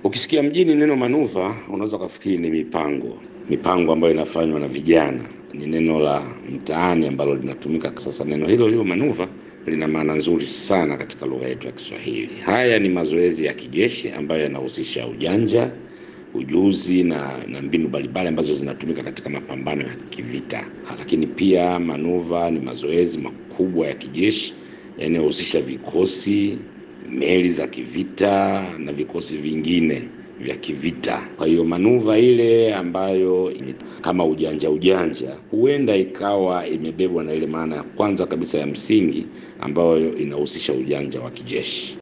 Ukisikia mjini neno manuva, unaweza ukafikiri ni mipango, mipango ambayo inafanywa na vijana. Ni neno la mtaani ambalo linatumika sasa. Neno hilo hilo manuva lina maana nzuri sana katika lugha yetu ya Kiswahili. Haya ni mazoezi ya kijeshi ambayo yanahusisha ujanja, ujuzi na, na mbinu mbalimbali ambazo zinatumika katika mapambano ya kivita. Lakini pia manuva ni mazoezi makubwa ya kijeshi yanayohusisha vikosi, meli za kivita na vikosi vingine vya kivita. Kwa hiyo manuva ile ambayo kama ujanja ujanja, huenda ikawa imebebwa na ile maana ya kwanza kabisa ya msingi ambayo inahusisha ujanja wa kijeshi.